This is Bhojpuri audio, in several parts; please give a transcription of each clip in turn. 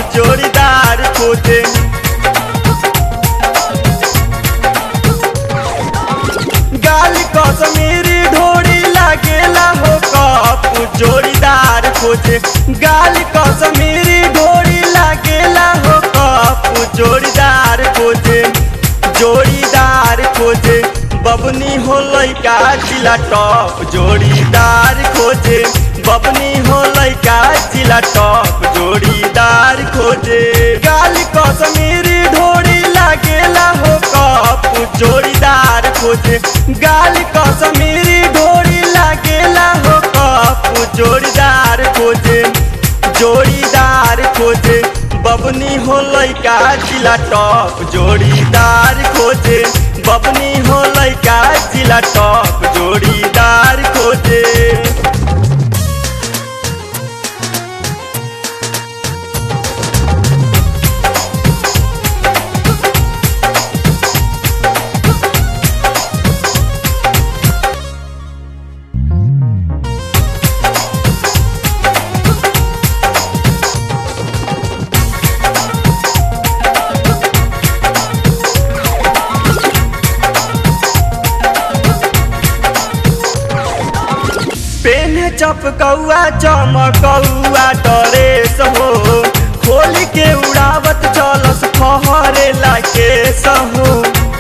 जोड़ीदार खोजे गाल कसमीरी ढोड़ी लागेला हो कप जोड़ीदार खोजे गाल कसमीरी ढोड़ी लागेला हो कप जोड़ीदार खोजे जोड़ीदार खोजे बबनी हो लैका जिला टॉप जोड़ीदार खोजे बबनी हो लैका जिला टॉप जोड़ीदार खोजे गाल कसमीरी ढोड़ी लागेला हो कप जोड़ीदार खोजे गाल कसमीरी ढोड़ी लागेला हो कप जोड़ीदार खोजे जोड़ीदार खोजे बबनी हो लैका जिला टॉप जोड़ीदार खोजे बबनी हो लैका जिला टॉप जोड़ीदार खोजे पेन चपकौआ चमकौआ डरेस हो खोल के उड़ावत चलस फहरे लाके सहो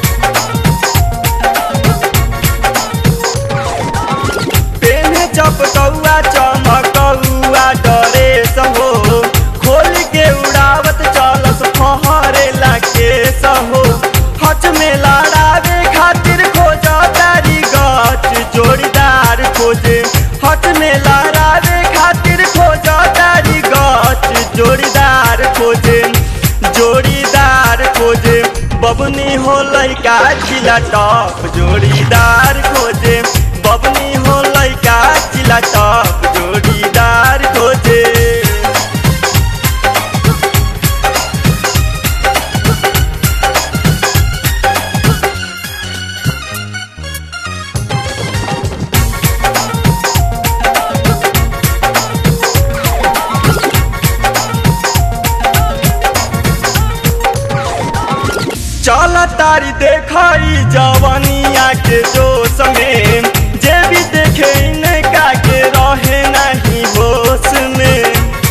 पेन चपकौआ चमकौआ डरेस हो खोल के उड़ावत चलस फहरे लाके सहो हच में लड़ावे खातिर खोजा तारी गच जोड़ीदार खोजे हट में लड़ावे खातिर खोजा तारी गच जोड़ीदार खोजे जोड़ीदार खोजे बबनी हो लैका जिला टॉप जोड़ीदार खोजे बबनी हो लैका जिला टॉप जोड़ीदार खोजे चल तारी देखाई जवनिया के जोश में जे भी देखे इनका के रहे नहीं होश में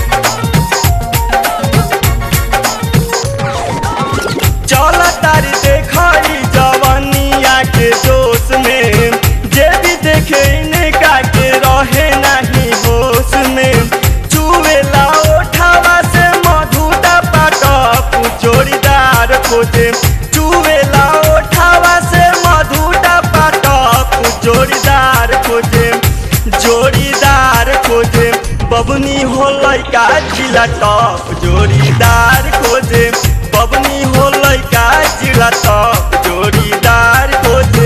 चल तारी देखाई जवनिया के जोश में जे भी देखे इनका के रहे नहीं होश में चुवेला ओठावा से मधुटा पाटप जोड़ीदार खोजे चुवेला ओठावा से मधुटा पाटप जोड़ीदार खोजे जोड़ीदार खोजे बबनी हो लैका जिला टॉप जोड़ीदार खोजे बबनी हो लैका जिला टॉप जोड़ीदार खोजे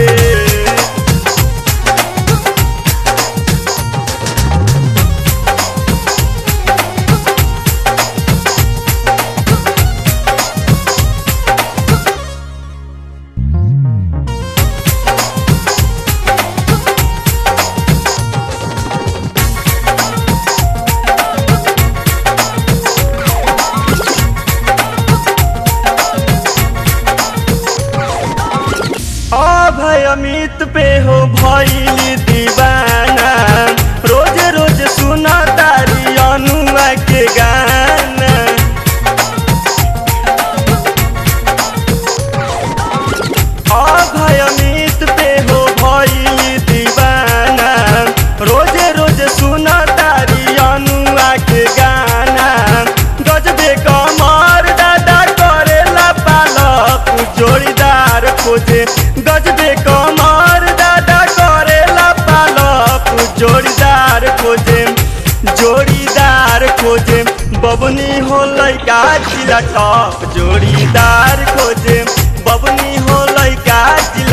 अभय अमित पे हो भैली दीवाना रोज रोज सुना तारी अनुआ के गाना अभय अमित पे हो भैली दीवाना रोज रोज सुना तारी अनुआ के गाना गजबे कमर दादा करेला पालक जोड़ीदार खोजे गजबे कमर दादा करेला पालक जोड़ीदार खोजे जोड़ीदार खोजे बबनी हो लैका जिला टॉप जोड़ीदार खोजे बबनी हो लैका जिला